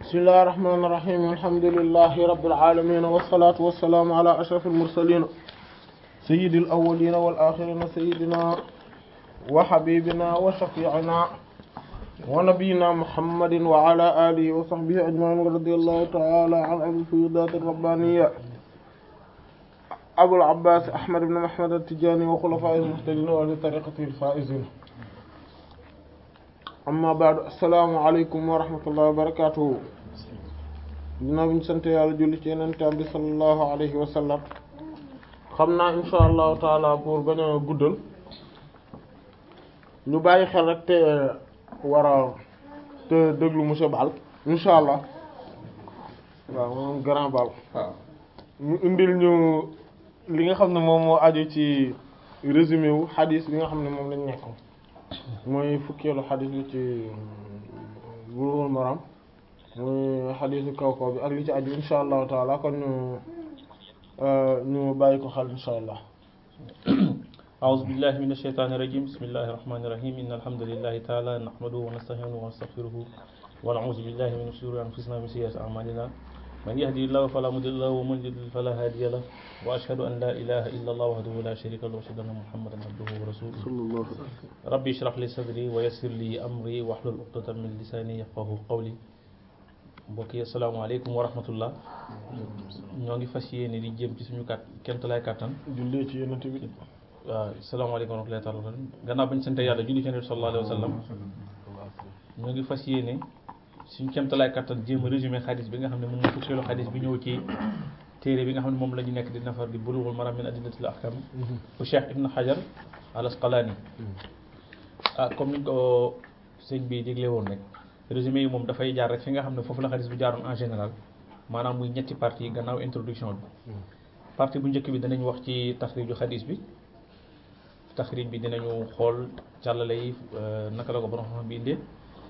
bismillahir rahmanir rahim alhamdulillahi rabbil alamin wassalatu wassalamu ala ashrafil mursalin sayyidil awwalin wal akhirin sayyidina wa habibina wa shafi'ina wa nabiyyina muhammadin wa ala alihi wa sahbihi ajma'in radiyallahu ta'ala an abil fuyudat ar-rabbaniyya abul abbas ahmad ibn muhammad at-tijani wa khulafa'il muhtadin wa li tariqatihi al-faizin amma baadu assalaamu aleykum wa rahmatullahi wa barakatuhu dinaa bi ñu sant yàlla julli ci yenentaan bi sallallahu alayhi wa sallam xam naa insha allahu taala pour bañ a guddal ñu bàyyi xel rek te war a te déglu monsieur Bal insha allah waaw moom grand Bal ñu indil ñu li nga xam ne moom moo aju ci résumé wu xadiis bi nga xam ne moom lañ nekk mooy fukkeelu xadis bi ci Bulughul Maram muy xadisu kaw kaw bi ak li ci aju insha allahu taala kon ñu ñu bàyyi ko xel insha allah أعوذ بالله من الشيطان الرجيم بسم الله الرحمن الرحيم إن الحمد لله تعالى نحمده ونستعينه ونستغفره ونعوذ بالله من شرور أنفسنا ومن سيئات أعمالنا من يهدي الله فلا مضل له ومن يضلل فلا هادي له وأشهد أن لا إله إلا الله وحده لا شريك له وأشهد أن محمدا عبده ورسوله ربي اشرح لي صدري ويسر لي أمري واحلل عقدة من لساني يفقهوا قولي mbokk yi asalaamaaleykum wa rahmatullah ñoo ngi fas yéene di jëm ci suñu kat kemtalaay kattan jullee ci yonent bi waaw asalaamaaleykum wa rahmatullahi taala gannaaw bañ sant yàlla julli ci yonent bi sallallahu alayhi wa sallam ñoo ngi fas yéene suñu kemtalaay kattan jéem a résumé xadis bi nga xam ne moom mooy fukkeelu xadis bi ñëw ci téere bi nga xam ne moom la ñu nekk di nafar di bulughul maram min adillatil ahkam bu Cheikh Ibn Hajar al Asqalani ah comme niñ ko sëñ bi digle woon rek résumé yi moom dafay jaar rek fi nga xam ne foofu la xadis bi jaaroon en général maanaam muy ñetti partie gannaaw introduction bi partie bu njëkk bi danañ wax ci taxriju xadis bi taxrij bi dinañu xool càllale yi naka la ko borom xam bi indee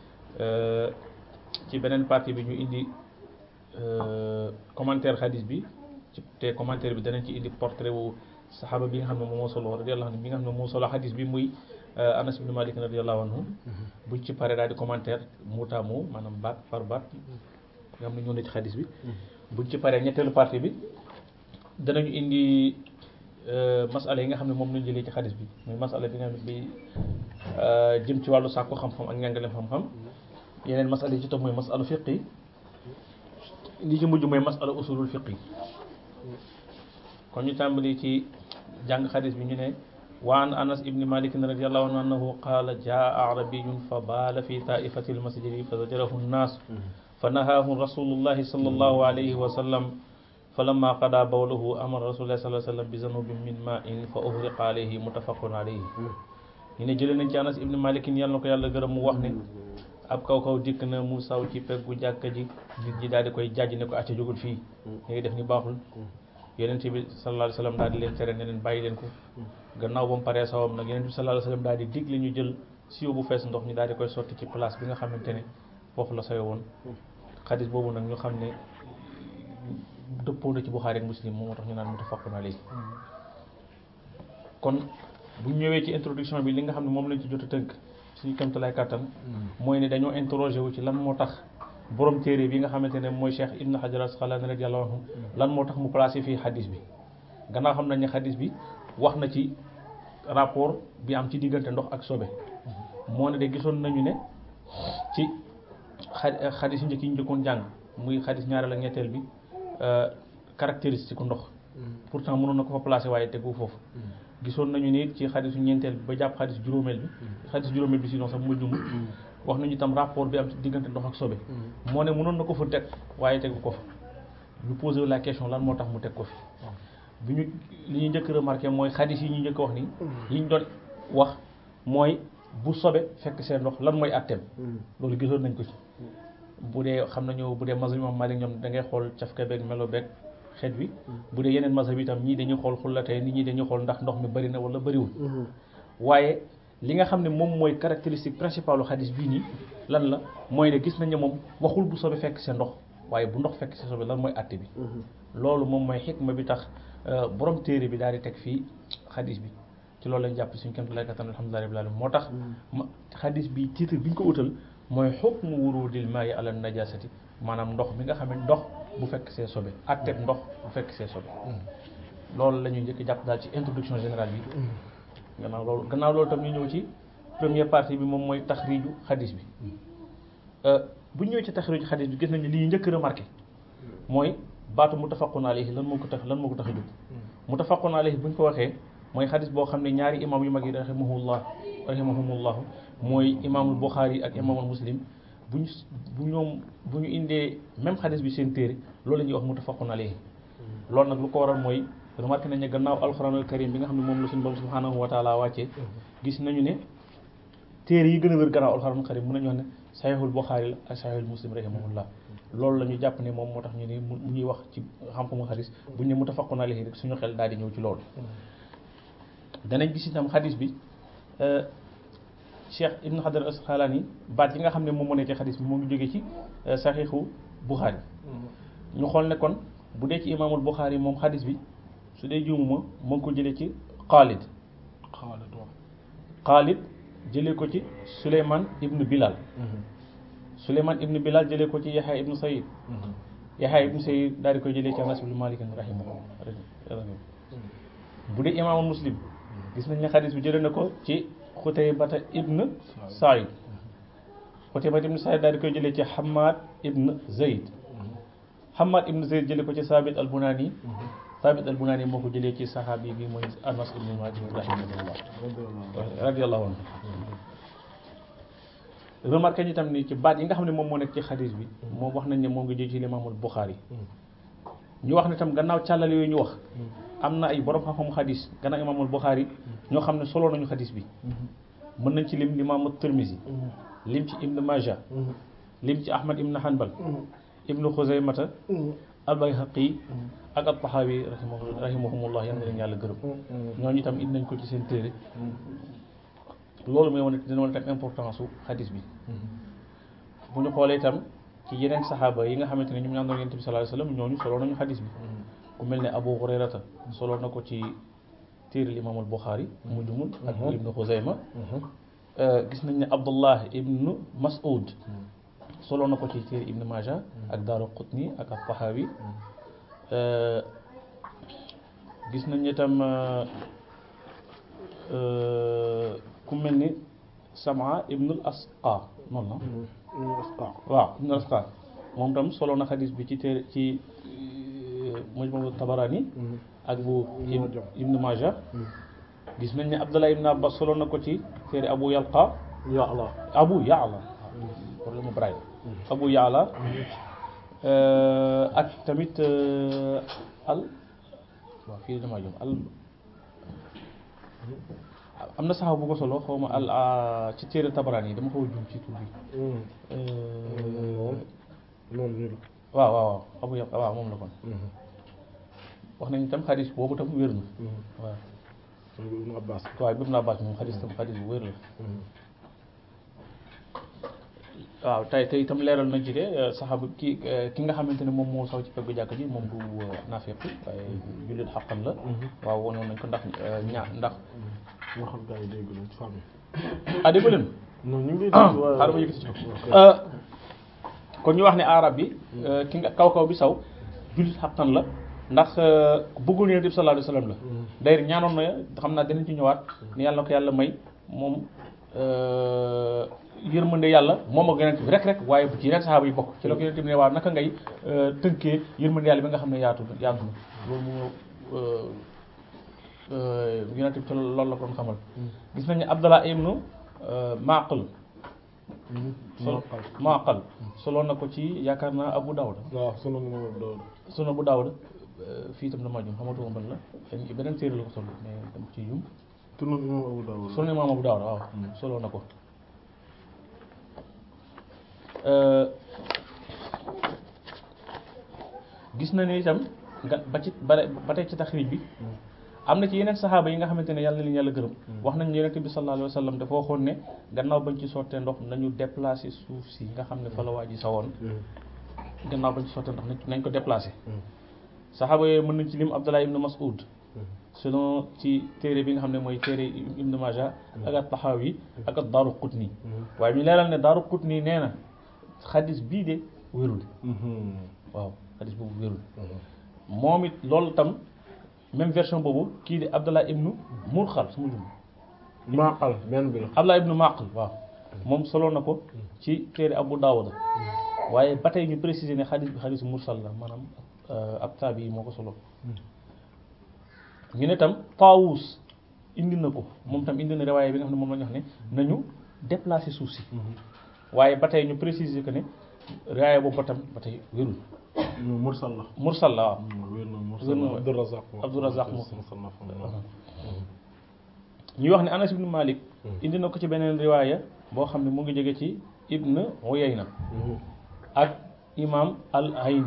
ci beneen partie bi ñu indi commentaire xadis bi ci te commentaire bi danañ ci indi portrait wu saxaaba bi nga xam ne moom moo solo radiyallahu anhu bi nga xam ne moo solo xadis bi muy Anas ibn Malik radiyallahu anhu buñ ci pare daal di commentaire muutaamu maanaam baat par baat nga xam ne ñoo ne ci xadis bi buñ ci paree ñetteelu partie bi danañu indi masala yi nga xam ne moom lañu jëlee ci xadis bi muy masala bi nga xam ne bi jëm ci wàllu sàkku xam-xam ak njàngaleem xam-xam yeneen masala yi ci topp mooy masala fiq yi li ci mujj mooy masala usulul fiq yi kon ñu tàmbali ci jàng xadis bi ñu ne wa an anas ibni malik radiallahu anhu annahu qaala jaa arabiyun fa baala fi taifati almasjidi fa zajarahu nnaas fa nahaahu rasulullahi sallallahu alayhi wa sallam falamma qada bawlahu amara rasulullah sallallahu alayhi wa sallam bi zanubin min ma'in fa uhriqa alayhi muttafaqun alayhi ñu ne jëlee nañ ci anas ibni malik yàlla na ko yàlla gërëm mu wax ne ab kaw kaw dikk na mu saw ci peggu jàkka ji nit ñi daal di koy jàjj ne ko acca jógul fii léegi def ni baaxul yonent bi sallallahu alayhi wa sallam daal di leen tere ne leen bàyyi leen ko gannaaw ba mu paree sawam nag yonent bi sallallahu alayhi wa sallam daal di digle ñu jël siwo bu fees ndox ñu daal di koy sotti ci place bi nga xamante ne foofu la sayo woon xadis boobu nag ñu xam ne dëppoo na ci Buxaari ak Muslim moom moo tax ñu naan muttafaqun alayhi kon bu ñu ñëwee ci introduction bi li nga xam ne moom lañ ci jot a tënk suñu kamtalaay kàttan mooy ne dañoo interroger wu ci lan moo tax borom téere bi nga xamante ne mooy Cheikh Ibn Hajar Asqalani radiyallahu anhu lan moo tax mu placé fii xadis bi gannaaw xam nañ ne xadis bi wax na ci rapport bi am ci diggante ndox ak sobe moo ne de gisoon nañu ne ci xa xadis yu njëkk yi ñu njëkkoon jàng muy xadis ñaareel ak ñetteel bi caractéristique ndox pourtant mënoon na ko fa placé waaye tegu foofu gisoon nañu ni ci xadisu ñeenteel bi ba jàpp xadis juróomeel bi xadis juróomeel bi sinon sax mu jumul wax nañu tam rapport bi am ci diggante ndox ak sobe moo ne mënoon na ko fa teg waaye tegu ko fa ñu posé la question lan moo tax mu teg ko fi bi ñu li ñu njëkk remarqué mooy xadis yi ñu njëkk wax nii yi ñu doon wax mooy bu sobe fekk seen ndox lan mooy atteem loolu gisoon nañ ko ci bu dee xam nañu bu dee mazhab imam Malik ñoom da ngay xool cafka beeg melo beeg xeet wi bu dee yeneen mazhab itam ñii dañuy xool xullatee nit ñi dañuy xool ndax ndox mi bëri na wala bëriwul waaye li nga xam ne moom mooy caractéristique principale u xadis bii nii lan la mooy ne gis nañ ne moom waxul bu sobe fekk seen ndox waaye bu ndox fekk seen sobe lan mooy atte bi loolu moom mooy xikma bi tax borom téere bi daal di teg fii xadis bi ci loolu lañ jàpp suñu kémtu lay kattan alhamdulilah rabbil alamin moo tax xadis bi titre bi ñu ko utal mooy xukmu wurudil maayi ala najasati maanaam ndox mi nga xam ne ndox bu fekk see sobe atteb ndox bu fekk see sobe loolu la ñuy njëkk jàpp daal ci introduction générale bi gannaaw loolu gannaaw loolu tam ñu ñëw ci première partie bi moom mooy taxriiju xadis bi bu ñu ñëwee ci taxriiju xadis bi gis nañu li ñu njëkk remarqué mooy baatu muttafaqun alayhi lan moo ko tax lan moo ko tax a jóg muttafaqun alayhi bu ñu ko waxee mooy xadis boo xam ne ñaari imam yu mag yi rahimahullah rahimahumullahu mooy imaamul Buxaari ak imaamul Muslim bu ñu bu ñoom bu ñu indee même xadis bi seen téere loolu la ñuy wax muttafaqun alayhi loolu nag lu ko waral mooy remarqué nañ ne gannaaw alxuraanul karim bi nga xam ne moom la suñu borom subhanahu wa taala wàccee gis nañu ne téere yi gën a wér gannaaw alxuraanul karim mën nañu wax ne saxiixul Buxaari la ak saxiixul Muslim rahimahullah loolu la ñu jàpp ne moom moo tax ñu ne mu ñuy wax ci xam-xamu xadis bu ñu ne muttafaqun alayhi rek suñu xel daal di ñëw ci loolu danañ gis itam xadis bi Cheikh Ibn Hajar Asqalani baat yi nga xam ne moom moo nekk ci xadis bi moo ngi jógee ci saxiixu Buxaari ñu xool ne kon bu dee ci imaamul Buxaari moom xadis bi su dee juumuma moo ngi ko jëlee ci Xaalid Xaalid jëlee ko ci Suleyman ibnu Bilal Suleyman ibnu Bilal jëlee ko ci Yaxya ibnu Sayid Yaxya ibnu Sayid daal di koy jëlee ci Anas ibnu Malik rahimahu bu dee imaamul Muslim gis nañ ne xadis bi jëlee na ko ci Xutaybata ibn Saïd Xutaybata ibn Saïd daal di koy jëlee ci Hamad ibn Zayd Hamad ibn Zayd jëlee ko ci Sabit al Bunani Sabit al Bunani moo ko jëlee ci saxaabi bi mooy Anas ibn Malik rahimahullah radiyallahu anhu remarqué ñu tam ni ci baat yi nga xam ne moom moo nekk ci xadis bi moom wax nañ ne moo ngi jël ci Imaamul Buxaari ñu wax ne tam gannaaw càllale yooyu ñu wax am na ay borom xam-xamu xadis gannaaw imaamul Buxaari ñoo xam ne solo nañu xadis bi mën nañ ci lim imaamu Tirmisi lim ci Ibn Maja lim ci Ahmad Ibn Hanbal Ibn Xuzaymata al-Bayhaqi ak at-Tahawi rahimahu rahimahumullah yal na leen yàlla gërëm ñooñu itam indi nañ ko ci seen téere loolu mooy wane dina wane tam importance su xadis bi bu ñu xoolee itam ci yeneen saxaaba yi nga xamante ne ñoom ñoo àndoon Yonent bi sallallahu alayhi wasallam ñooñu solo nañu xadis bi ku mel ne Abu Hurayrata solo na ko ci téere imaamul Buxaari mu jumul ak Ibnu Xuzayma gis nañ ne Abdullah ibnu Mas'ud solo na ko ci téere Ibnu Maja ak Daaru Qutni ak at-Tahawi gis nañ itam ku mel ni Sama ibnul Asqa noonu la waaw ibnul Asqa moom tam solo na xadis bi ci téere ci Mujmu Tabarani ak bu Ibn Maja gis nañ ne Abdullah ibn Abbas solo na ko ci téere Abu Yalqa Ya'la Abu Ya'la problème mu Braille Abu Ya'la ak tamit al waaw fii damaa jëm al am na saxaw bu ko solo xaw ma al ci téere Tabarani yi dama xaw a jum ci tur bi waaw waaw waaw Abu Yalqa waaw moom la kon wax nañ tam xadis boobu tam wér na waaw Ibn Abbas waaw Ibn Abbas moom xadis tam xadis bu wér la waaw tey tey itam leeral nañ ci de saxaaba ki ki nga xamante ne moom moo saw ci peggu jàkk ji moom du naafeq waaye jullit xaqan la waaw wonoon nañ ko ndax ñaa ndax moo xam gars yi dégg nañ ci famille ah dégg leen non ñu ngi xaaral ma yëkkati ci kon ñu wax ne arab bi ki nga kaw kaw bi saw jullit xaqan la ndax bëggul Yonent bi sallallahu alayhi wasallam la d'ailleurs ñaanoon na xam naa dinañ ci ñëwaat ni yàlla na ko yàlla may moom yërmande yàlla moom ak Yonent bi rek rek waaye bu ci yeneen saxaaba yi bokk ci la ko Yonent bi ne waaw naka ngay tënkee yërmande yàlla bi nga xam ne yaatu yaatu na loolu moo Yonent bi loolu la ko doon xamal gis nañu Abdallah ibnu Maqal sol Maqal solo na ko ci yaakaar naa Abu Dawud waaw sunu moom Dawud sunu Abu Dawud fii itam dama jum xamatuma ban la xëy beneen téere la ko solo mais dama ci jum sunu moom Abu Dawud sunu imaam Abu Dawud waaw solo na ko gis na ne itam nga ba ci ba ba tey ci taxriij bi am na ci yeneen saxaaba yi nga xamante ne yàlla na leen yàlla gërëm wax nañ yonent bi sallallahu alayhi wa sallam dafa waxoon ne gannaaw bañ ci sottee ndox nañu déplacer suuf si nga xam ne fa la waa ji sawoon gannaaw bañ ci sottee ndox nañ ko déplacer saxaaba yooyu mën nañ ci lim Abdallah ibn Mas'ud selon ci téere bi nga xam ne mooy téere Ibn Majah ak at-Tahawi ak ad-Daaraqutni waaye ñu leeral ne Daaraqutni nee na xadis bii de wérul waaw xadis boobu wérul moom it loolu tam même version boobu kii di Abdallah ibnu Murxal su ma jum Maqal benn bi la. Abdallah ibnu Maqal waaw moom solo na ko ci téere Abu Daawuda waaye ba tey ñu préciser ne xadis bi xadisu mursal la maanaam ab taabi yi moo ko solo ñu ne tam Taawus indi na ko moom tam indi na riwaaya bi nga xam ne moom la ñu wax ne nañu déplacer suuf si waaye ba tey ñu préciser que ne riwaaya boobu ba tam ba tey wérul Mursal la. mursal la waaw wér na Wér Mursal na la Abdourazaq. Abdourazaq moo musannaf ñuy wax ne Anas ibn Malik indi na ko ci beneen riwaaya boo xam ne mu ngi jóge ci Ibn Uyayna ak imam al Ayni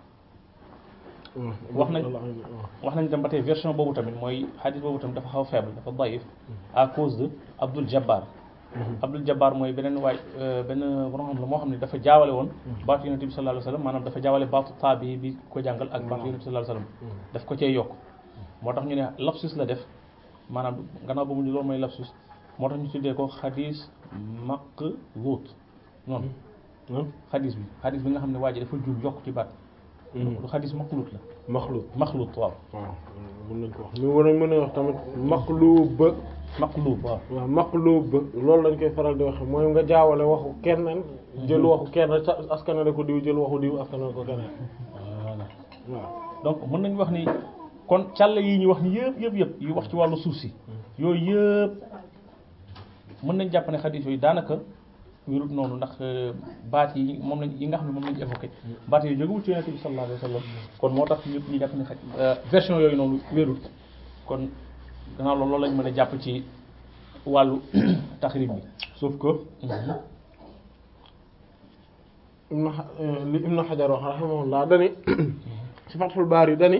wax nañ wax nañ tam ba tey version boobu tamit mooy xadis boobu tamit dafa xaw faible dafa daif à cause de Abdul Jabbar Abdul Jabbar mooy beneen waay benn borom xam la moo xam ne dafa jaawale woon baatu yonente bi sallallahu alayhi wasallam maanaam dafa jaawale baatu taabi bi ko jàngal ak baatu yonente bi sallallahu alayhi wasallam daf ko cee yokk moo tax ñu ne lapsus la def maanaam gannaaw ba mu loolu mooy lapsus moo tax ñu tuddee ko xadis maqluut noonu xadis bi xadis bi nga xam ne waa ji dafa juum yokk ci baat du xadis maqluut la Maxluut. maxluut waaw waaw mën nañ ko wax ñu war a mën a wax tamit maqluub maqluub waaw waaw maqluub loolu lañ koy faral di wax mooy nga jaawale waxu keneen jël waxu keneen sa askanale ko diw jël waxu diw askanale ko keneen voilà waaw donc mën nañu wax ni kon càll yi ñu wax ni yëpp yëpp yëpp yu wax ci wàllu suuf si yooyu yëpp mën nañ jàpp ne xadis yooyu daanaka wérut noonu ndax baat yi moom lañ yi nga xam ne moom lañ évoqué baat yooyu jógewul ci yonente bi sallallahu alayhi wa sallam kon moo tax ñëpp ñu jàpp ne xaj version yooyu noonu wérut kon gannaaw loolu loolu lañ mën a jàpp ci wàllu taxrib bi sauf que ibnu xa- li ibnu xajar wax rahimahullah dani ci Fathul Baari dani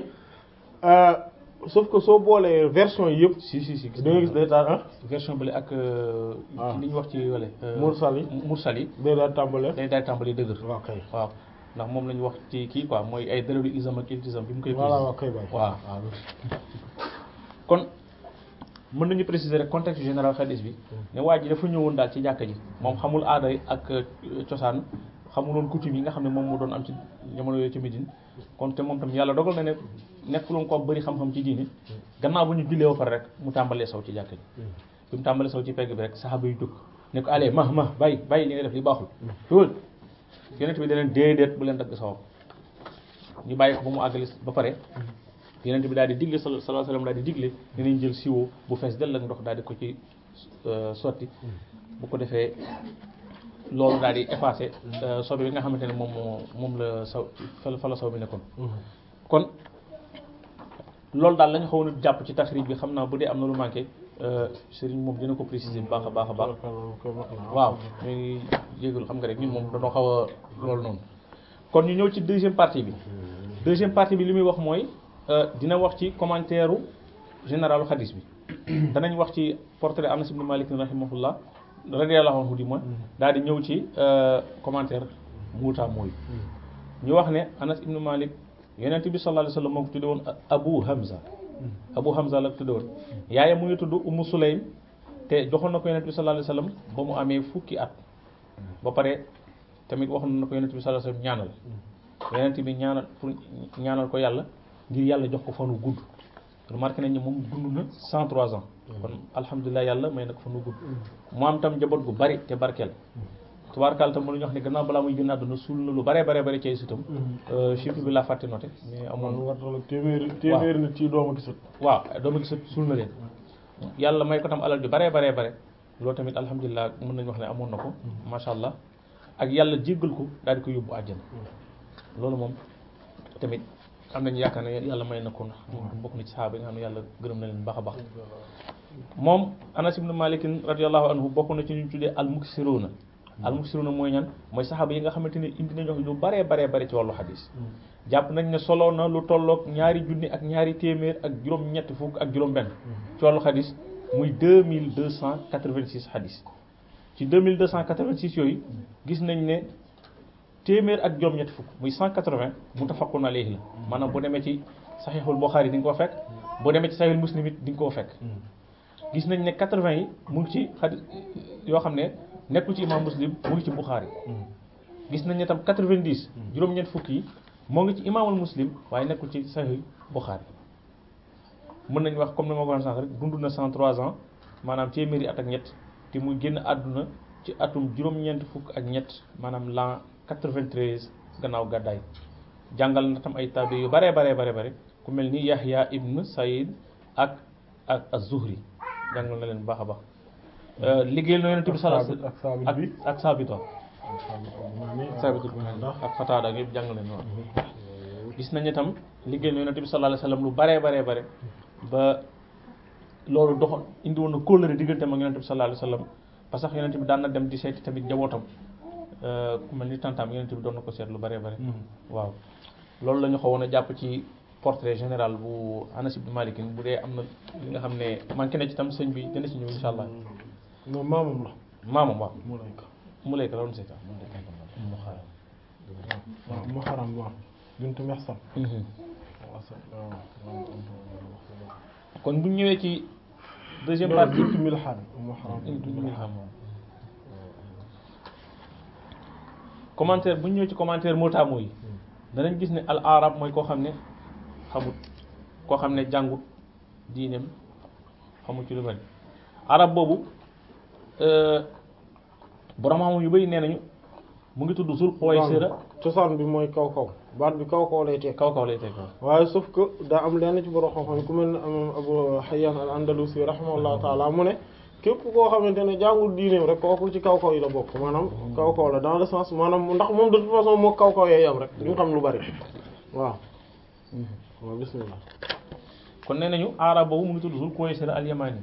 sauf que soo boolee version yi yëpp si si si gis da nga gis day taal ah version bële ak waaw. li ñu wax ci wale mursal yi mursal yi day daal tàmbale day daal tàmbali dëgër waaw kay waaw ndax moom la ñu wax ci kii quoi mooy ay dërëru isam ak iltisam bi mu koy voilà waaw kay bay waaw waaw kon mën nañu préciser rek contexte général xadis bi ne waa ji dafa ñëwoon daal ci jàkka ji moom xamul aada ak euh, cosaan xamuloon coutume yi nga xam ne moom moo doon am ci jamono yooyu ci Médine kon te moom tam yàlla dogal na ne nekkuloon ko bëri xam-xam ci diine gannaaw bu ñu jullee ba pare rek mu tàmbalee saw ci jàkka ji bi mu tàmbalee saw ci pegg bi rek saxaaba yu jóg ne ko allez ma ma bàyyi bàyyi li nga def li baaxul tuul yonent bi da leen déedéet bu leen dagg sawam ñu bàyyi ko ba mu àggali ba pare yonent bi daal di digle sallallahu alayhi wasallam daal di digle dinañ jël siwo bu fees dell ak ndox daal di ko ci euh, sotti bu ko defee loolu daal di effacé sobe bi nga xamante ne moom moo moom la saw fa la fa la saw bi nekkoon kon loolu daal la ñu xawoon a jàpp ci taxrij bi xam naa bu dee am na lu manqué sëriñ moom dina ko préciser bu baax a baax a baax waaw ñu ngi jégalu xam nga rek ñun moom dañoo xaw a loolu noonu kon ñu ñëw ci deuxième partie bi deuxième partie bi li muy wax mooy euh, dina wax ci commentaire u généralu xadis bi danañ wax ci portrait Anas ibn Malik rahimahullah radiyallahu anhu di mooy daal di ñëw ci euh, commentaire muuta mooy ñu wax ne Anas ibn Malik yonent bi sallallahu alayhi wasallam moo ko tudde woon Abu Hamza Abu Hamza la ko tudde woon yaayam mu ngi tudd Ummu Sulaym te joxoon na ko yonent bi sallallahu alayhi wasallam ba mu amee fukki at ba pare tamit waxoon na ko yonent bi sallallahu alayhi wasallam ñaanal yonent bi ñaanal pour ñaanal ko yàlla ngir yàlla jox ko fanu gudd remarqué nañ ne moom dund na 103 ans kon alhamdulilah yàlla may na ko fanu gudd mu am tam njaboot gu bari te barkeel tubaarkaal tam mënuñu wax ne gannaaw balaa muy génn àdduna suul na lu bare bare bare ci ay sëtam chiffre bi laa fàtte noté mais amoon amoon war na téeméeri téeméeri nit ci doomu gisat waaw dooma gis suul na leen yàlla may ko tam alal ju bare bare bare loolu tamit alhamdulilah mën nañu wax ne amoon na ko macha allah ak yàlla jéggal ko daal di ko yóbbu àjjana loolu moom tamit am nañu yaakaar ne yàlla may na ko ndax moom bokk na ci saxaaba yi nga xam ne yàlla gërëm na leen baax a baax moom Anas ibn Malik radiyallahu anhu bokk na ci ñu tuddee al muksiruna al muksiruna mooy ñan mooy saxaaba yi nga xamante ne indi nañu lu baree baree bare ci wàllu xadis jàpp nañ ne solo na lu tolloog ñaari junni ak ñaari téeméer ak juróom-ñetti fukk ak juróom-benn ci wàllu xadis muy deux mille deux cent quatre-vingt-six xadis ci deux mille deux cent quatre-vingt-six yooyu gis nañ ne téeméer ak juróom-ñetti fukk muy cent quatre-vingts muttafaqun alayhi la maanaam boo demee ci saxiixul Buxaari di nga ko fekk boo demee ci saxiixul Muslim it di nga koo fekk gis nañ ne quatre-vingts yi mu ngi ci xadis yoo xam ne nekkul ci imam Muslim mu ngi ci Buxaari gis nañ ne tam 90 juróom-ñeent fukk yi moo ngi ci imaamul muslim waaye nekkul ci sahih Bukhari mën nañu wax comme ni ma ko waxee sànq rek dund na 103 ans maanaam téeméeri at ak ñett te muy génn àdduna ci atum juróom-ñeent fukk ak ñett maanaam l'an 93 gannaaw gàddaay jàngal na tam ay tabi yu bare bare bare bare ku mel ni Yahya ibn Saïd ak ak az-Zuhri jàngal na leen bu baax a baax liggéeyal na yonent bi sallallahu alayhi ak saabit ak bi ak saabito saabito ndax ak fataada ak yëpp jàngal leen waaw gis nañu itam liggéeyal na yonent bi sallallahu alayhi wasallam lu bare bare bare ba loolu doxoon indi woon na kóllëre diggante ak yonent bi sallallahu alayhi wasallam parce que yonent bi daan na dem di seeti tamit njabootam ku mel ni tantam yonent bi doon na ko seet lu bare bare waaw loolu la ñu xawoon a jàpp ci portrait général bu Anas ibn Malik bu dee am na li nga xam ne manqué na ci tam sëñ bi dina ci ñëw insha allah non maamam la maamam waaw mu lay ko mu lay ko la woon seeta mu xaaral waaw mu xaram waaw bintu Mihsan kon bu ñu ñëwee ci deuxième non partie bintu Milhan mu xaram bintu Milhan commentaire bu ñu ñëwee ci commentaire mootaamu yi danañ gis ne al arab mooy koo xam ne xamut koo xam ne jàngut diineem xamut ci lu mel arab boobu borom xam yu bëri nee nañu mu ngi tudd Zul Quwaysira cosaan bi mooy kaw kaw baat bi kaw kaw lay teg kaw kaw lay teg waaw waaye sauf que daa am lenn ci borom xam-xam ku mel ne imam Abu Hayyan al Andalusi rahimahullahu taala mu ne képp koo xamante ne jàngul diineem rek kooku ci kaw kaw yi la bokk maanaam kaw kaw la dans le sens maanaam ndax moom de toute façon moo kaw kaw yee yam rek duñ xam lu bari waaw waaw bismillah kon nee nañu arab boobu mu ngi tudd Zul Quwaysira al Yamani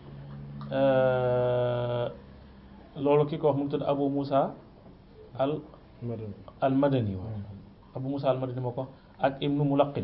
loolu ki ko wax mu ngi tudd Abu Musa al madani al Madani waaw Abu Musa al Madani moo ko wax ak Ibnu Mulaqin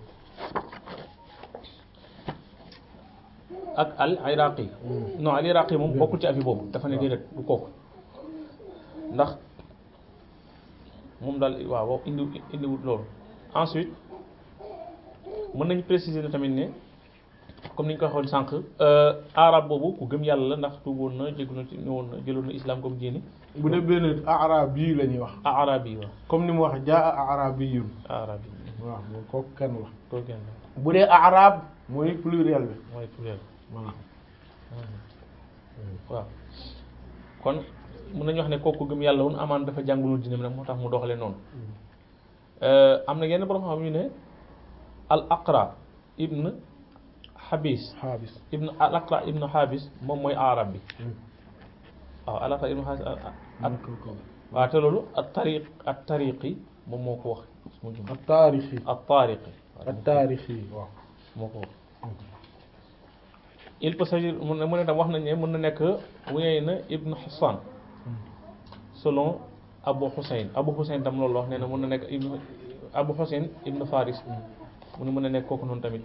ak al Iraqi non al Iraqi moom bokkul ci afi boobu dafa ne déedéet du kooku ndax moom daal waaw indi indiwut loolu ensuite mën nañu préciser ne tamit ne comme ni ñu ko waxoon sànq arab boobu ku gëm yàlla la ndax tuuboon na jéggu na ci ñëwoon na jëloon na islam comme diine bu dee benn arab yi la ñuy wax arab yi waaw comme ni mu wax jaa arabiyun arab yi waaw moom kooku kenn la koo gën la bu dee arab mooy pluriel bi mooy pluriel voilà waaw kon mën nañu wax ne kooku gëm yàlla woon amaan dafa jàngulul diine nag moo tax mu doxalee noonu am na yenn borom xam yu ne al aqra ibn habis xaabis ibn al aqra ibn habis moom mooy arab bi waaw al aqra ibn habis ak waaw te loolu at tariq at tariqi moom moo ko wax mu jum ak taarix yi at tariqi ak taarix yi waaw moo ko wax il peut s'agir mu ne mu ne tam wax nañ ne mën na nekk Uyayna ibn Hassan selon Abu Hussein Abu Hussein tam loolu wax nee na mën na nekk ibn Abu Hussein ibn Faris mu ne mën na nekk kooku noonu tamit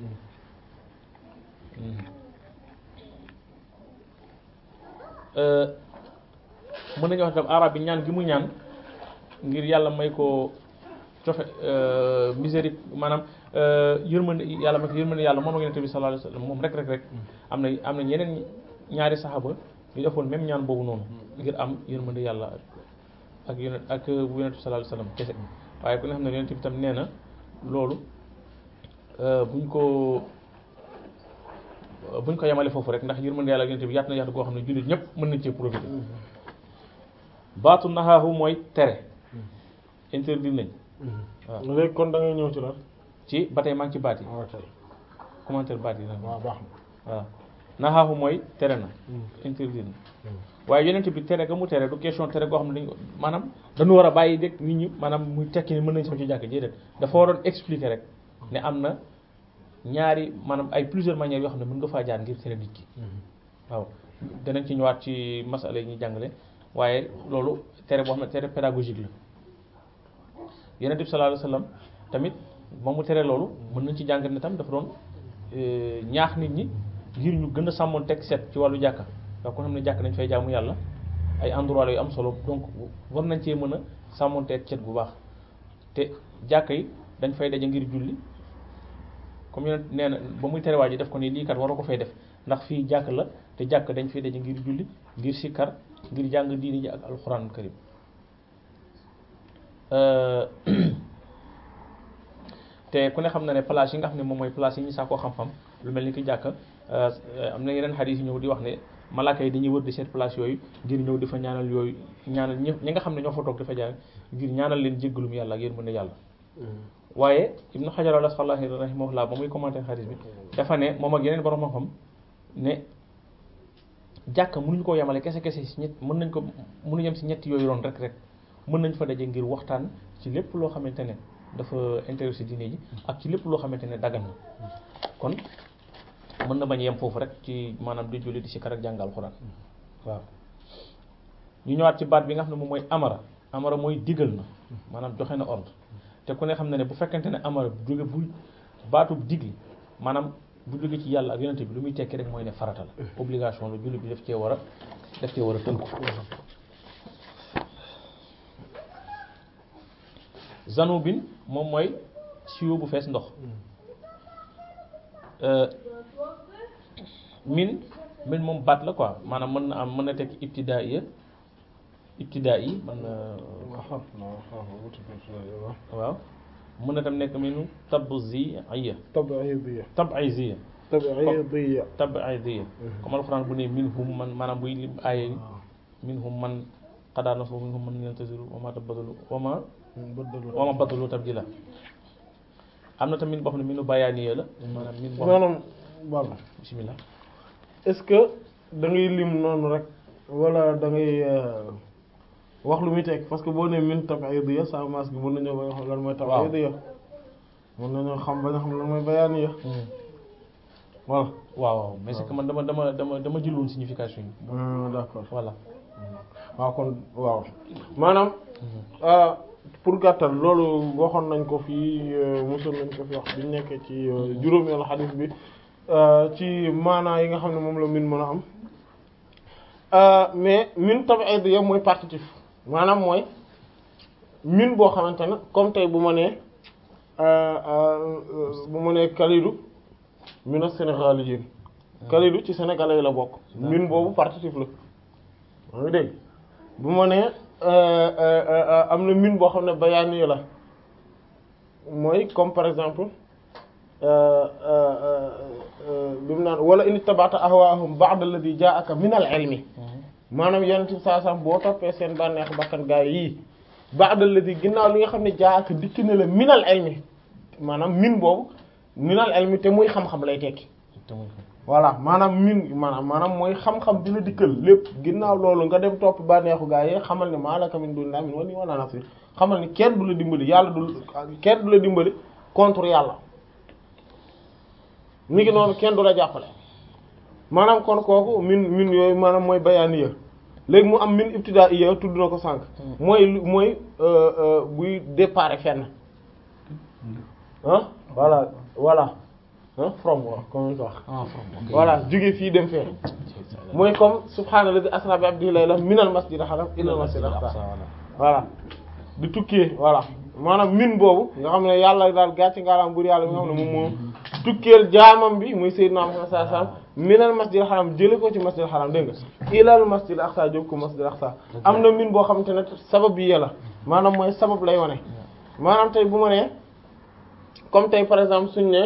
mën nañu wax tam arab bi ñaan gi mu ñaan ngir yàlla may ko cofe misérique maanaam yërmande yàlla may ko yërmande yàlla moom ak yonent bi sallallahu alayhi wasallam moom rek rek rek am na am na ñeneen ñaari saxaaba yu defoon même ñaan boobu noonu ngir am yërmande yàlla ak yonent ak bu yonent bi sallallahu alayhi wasallam kese waaye ku ne xam ne yonent bi tam nee na loolu buñ ko buñ ko yemale foofu rek ndax yërmande yàlla ak yonent bi yaatu na yaatu goo xam ne jullit ñëpp mën nañ cee profiter baatu naxaahu mooy tere interdit nañ waaw léegi kon da ngay ñëw ci la ci ba tey maa ngi ci baat yi waaw tey commentaire baat yi nag waaw baax waaw naxaahu mooy tere na interdit na waaye yonent bi tere ga mu tere du question tere goo xam ne dañ ko maanaam dañu war a bàyyi dégg nit ñi maanaam muy tekki ni mën nañ sax ci jàkk ji déedéet dafa waroon expliquer rek ne am na ñaari maanaam ay plusieurs manières yoo xam ne mën nga faa jaar ngir tere nit ki waaw danañ ci ñëwaat ci masala yi ñuy jàngale waaye loolu tere boo xam ne tere pédagogique la yonent bi sallallahu alayhi wasallam tamit moom mu tere loolu mën nañ ci jàng ne tam dafa doon ñaax nit ñi ngir ñu gën a sàmmoon teg set ci wàllu jàkka ndax ko xam ne jàkk nañ fay jaamu yàlla ay endroit la yu am solo donc war nañ cee mën a sàmmoon teg cet bu baax te jàkka yi dañ fay daje ngir julli comme yonent nee na ba muy tere waa ji def ko ni lii kat waroo ko fay def ndax fii jàkk la te jàkk dañ fay daje ngir julli ngir sikkar ngir jàng diini ji ak alxuraan karim te ku ne xam na ne place yi nga xam ne moom mooy place yi ñu sax koo xam-xam lu mel ni ki jàkk am na yeneen xadis yi ñëw di wax ne malaaka yi dañuy wër di seet place yooyu ngir ñëw di fa ñaanal yooyu ñaanal ñi ñi nga xam ne ñoo fa toog dafa jaar ngir ñaanal leen jéggalum yàlla ak yërmande yàlla waaye ibnu xajar al asqalani rahimahullah ba muy commenté xadis bi dafa ne moom ak yeneen borom xam-xam ne jàkka mënuñu koo yemale kese kese si ñett mën nañ ko mënu yem si ñetti yooyu roon rek rek mën nañ fa daje ngir waxtaan ci lépp loo xamante ne dafa intéressé diine ji ak ci lépp loo xamante ne dagan na kon mën na bañ yem foofu rek ci maanaam di julli di si kar ak jàngal xuraan waaw ñu ñëwaat ci baat bi nga xam ne moom mooy amara amara mooy digal na maanaam joxe na ordre te ku ne xam ne ne bu fekkente ne amara bu jóge bu baatu digli maanaam bu jóge ci yàlla ak yonente bi lu muy tekki rek mooy ne farata la obligation la julli bi daf cee war a daf cee war a tënku zanubin moom mooy siwo bu fees ndox min min moom baat la quoi maanaam mën na am mën na tekki ibtidaaiya ibtidaa yi mën na waaw mën na tam nekk minu tabziya tabiidiya tabiziya tabiidiya tabiziya comme alxuraan bu ne minhum man maanaam buy lim aaya yi minhum man qadaa nasu minhum man yantasiru wa ma tabadalu wa ma wa ma badalu tabdila am na tamit boo xam ne minu bayaaniya la maanaam min boo maanaam baba bismillah est-ce que da ngay lim noonu rek wala da ngay wax lu muy teg parce que boo nee min tabiidiya sa maas gi mën nañoo ba nga xam lan mooy tabiidiya mën nañoo xam ba nga xam lan mooy bayaaniya voilà waaw waaw mais c'est que man dama dama dama dama jëloon signification yi d'accord voilà waaw kon waaw maanaam pour gàttal loolu waxoon nañ ko fii mosoon nañ ko fi wax biñ nekkee ci juróomeelu xadis bi ci maanaa yi nga xam ne moom la min mën a am mais min tabiidiya mooy partitif maanaam mooy min boo xamante ne comme tey bu ma nee bu ma nee Kalidou min as-Sénégaliyin Kalidou ci sénégalais yi la bokk min boobu partitif la maa ngi dégg bu ma nee am na min boo xam ne bayaani la mooy comme par exemple bi mu naan wala in tabata ahwaahum ba'da alladhi ja'aka min al-ilmi maanaam yenn ci saa saa boo toppee seen bànneex bakkan gaay yii ba'da alladhi ginnaaw li nga xam ne ja'aka dikk na la min al-ilmi maanaam min boobu min al-ilmi te muy xam-xam lay tekki voilà maanaam min maanaam maanaam mooy xam-xam dina dikkal lépp ginnaaw loolu nga dem topp bànneexu gaa yi xamal ne maalaka min dunillahi min wali wala nasir xamal ni kenn du la dimbali yàlla du kenn du la dimbali contre yàlla mi ngi noonu kenn du la jàppale maanaam kon kooku min min yooyu maanaam mooy bayaaniya léegi mu am min ibtidaaiya tudd na ko sànq mooy mooy buy départ fenn ah voilà voilà ah from waaw comme wax voilà jóge fii dem fee mooy comme subhaanallazi asra bi abdihi laylan minal masjidil haram ilal masjidil aqsa voilà di tukkee voilà maanaam min boobu nga xam ne yàlla daal gàcce ngaalaam bur yàlla bi nga xam ne moom moom tukkeel jaamam bi muy sayyidina Muhammad sallallahu alayhi wasallam minal masjidil haram jële ko ci masjidil haram dégg nga ilal masjidil aqsa jóg ko masjidil aqsa am na min boo xamante ne sabab bi yàlla maanaam mooy sabab lay wone maanaam tey bu ma nee comme tey par exemple suñu ne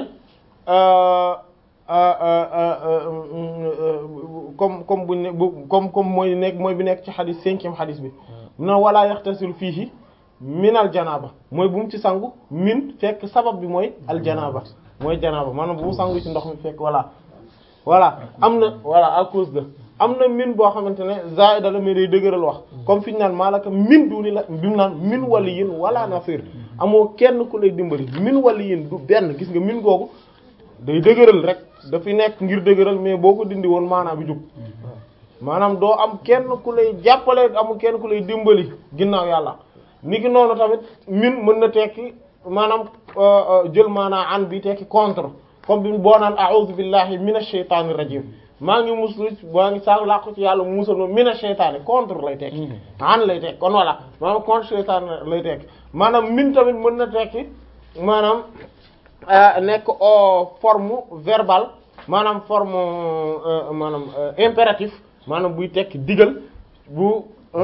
comme comme buñ ne comme comme mooy nekk mooy bi nekk ci xadis cinquième xadis bi na wala yaxtasil fiihi min al janaaba mooy bu mu ci sangu min fekk sabab bi mooy al janaaba mooy janaaba maanaam bu mu sangu ci ndox mi fekk voilà voilà am na voilà à cause de am na min boo xamante ne zaida la mais day dëgëral wax comme fi ñu naan maalaka min duni la bi mu naan min waliyin wala nasir amoo kenn ku lay dimbali min waliyin du benn gis nga min googu day dëgëral rek dafay nekk ngir dëgëral mais boo ko dindi woon maanaam bi jug maanaam doo am kenn ku lay jàppale amul kenn ku lay dimbali ginnaaw yàlla ni ki noonu tamit min mën na tekki maanaam jël maanaa an bi tekki contre comme bi boo naan a'udhu billahi minash shaytanir rajim maa ngi muslu maa ngi sàng làqu ci yàlla mu musal ma minash shaytani contre lay tekki an lay tekki kon voilà maanaam contre shaytan lay tekki maanaam min tamit mën na tekki maanaam nekk au forme verbale maanaam forme maanaam impératif maanaam buy tekki digal bu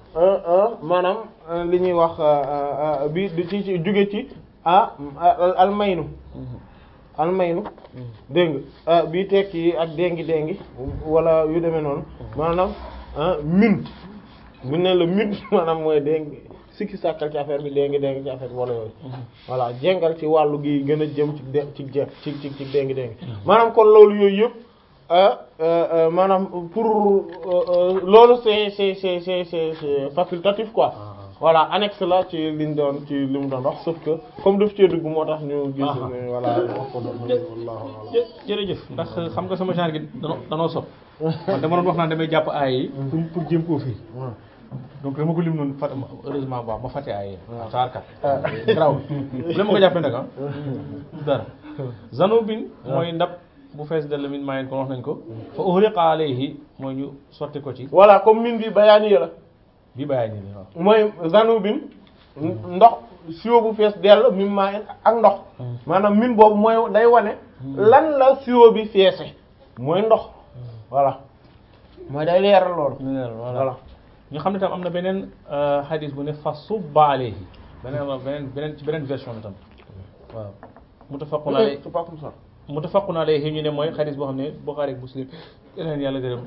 maanaam li ñuy wax bi di ci ci jóge ci ah almaynu almaynu dégg nga bii tekki ak déngi déngi wala yu demee noonu maanaam min bu ne la min maanaam mooy déngi sikki sàkkal ci affaire bi déngi déngi ci affaire bi wala yooyu voilà jengal ci wàllu gi gën a jëm ci de ci je ci ci ci déngi déngi maanaam kon loolu yooyu yëpp maanaam pour loolu c'est c'est c'est c'est c'est facultatif quoi voilà annexe la ci liñ doon ci li mu doon wax sauf que comme daf cee dugg moo tax ñu gis ne voilà wax ko doon wallahu jërëjëf ndax xam nga sama genre gi danoo danoo sob man dama doon wax naan damay jàpp aay yi pour pour jéem koo firi donc dama ko lim noonu fat heureusement baax ma fàtte aay yi saarkat graw bu la ma ko jàppee nag ah dara zanubin mooy ndab bu fees dell min maayen kon wax nañ ko fa uhriqa alayhi mooy ñu sotti ko ci voilà comme min bi bayaani la bi bàyyi nii waaw mooy zanubin ndox siwo bu fees dell min maayen ak ndox maanaam min boobu mooy day wane lan la siwo bi feese mooy ndox voilà mooy day leeral loolu voilà ñu xam ne tam am na beneen hadis bu ne fa subba alayhi beneen beneen beneen ci beneen version bi tam waaw muttafaqun alayhi c'est pas comme ça muttafaqun alayhi ñu ne mooy hadis boo xam ne Bukhari ak Muslim yeneen yàlla gërëm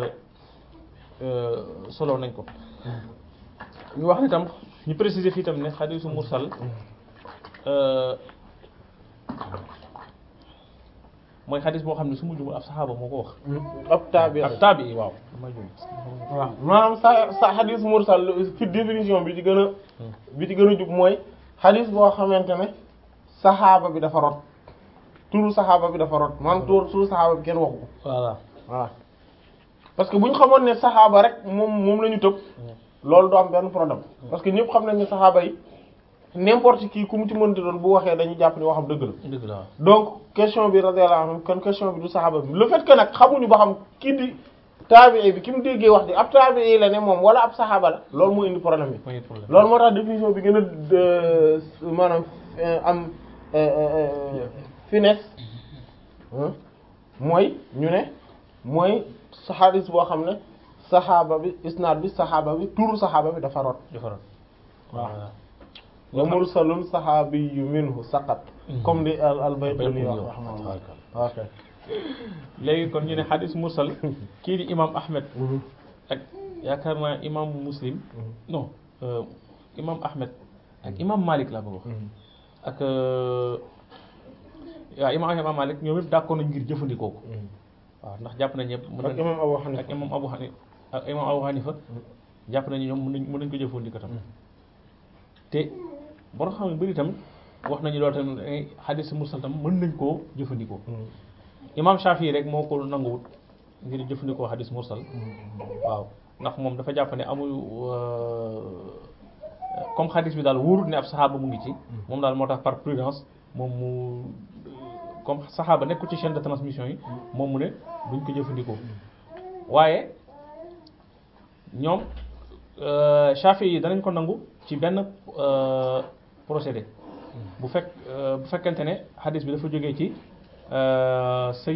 solo nañ ko ñu wax ne tam ñu préciser fii tam ne hadisu mursal mooy xadis boo xam ne su ma jumul ab saxaaba moo ko wax. ab taabi ab taabi waaw. ma jum waaw maanaam sa sa xadis mursal fi définition bi ci gën a. bi ci gën a jub mooy xadis boo xamante ne saxaaba bi dafa rot turu saxaaba bi dafa rot maanaam turu turu saxaaba bi kenn waxu ko. voilà voilà parce que bu ñu xamoon ne saxaaba rek moom moom la ñu tëb. loolu du am benn problème. parce que ñëpp xam nañ ne saxaaba yi. n'importe qui ku mu ci mënti doon bu waxee dañu jàpp ni waxam dëgg la. dëgg la donc question bi radiyallahu anhu kon question bi du saxaaba bi le fait que nag xamuñu ba xam kii di taabii bi ki mu déggee wax di ab taabii la ne moom wala ab saxaaba la loolu moo indi problème bi. mooy problème loolu moo tax définition bi gën a maanaam am finesse mooy ñu ne mooy xadis boo xam ne saxaaba bi isnaad bi saxaaba bi turu saxaaba bi dafa rot. dafa rot waaw. wa mursalun saxaabiyu minhu saqat comme di al al Baytuni wax rahmaani ok léegi kon ñu ne xadis mursal kii di imam Ahmed ak yaakaar naa imam Muslim non imam Ahmed ak imam Malik laa bëgg wax ak waaw imam imam Malik ñoom yëpp d'accord nañ ngir jëfandikoo ko waaw ndax jàpp nañ ñëpp mën ak imam Abu Hanifa ak imam Abu Hanifa ak imam Abu Hanifa jàpp nañu ñoom mën nañ mën nañ ko jëfandikoo tam te boo xam ne bëri itam wax nañu loolu tamit ay xadis mursal tam mën nañ koo jëfandikoo imam Shafi rek moo ko nanguwut ngir jëfandikoo xadis mursal waaw ndax moom dafa jàpp ne amul comme xadis bi daal wóorut ne ab saxaaba mu ngi ci moom daal moo tax par prudence moom mu comme saxaaba nekkul ci chaîne de transmission yi moom mu ne duñ ko jëfandikoo waaye ñoom Shafi yi danañ ko nangu ci benn procédé bu fekk bu fekkente ne xadis bi dafa jógee ci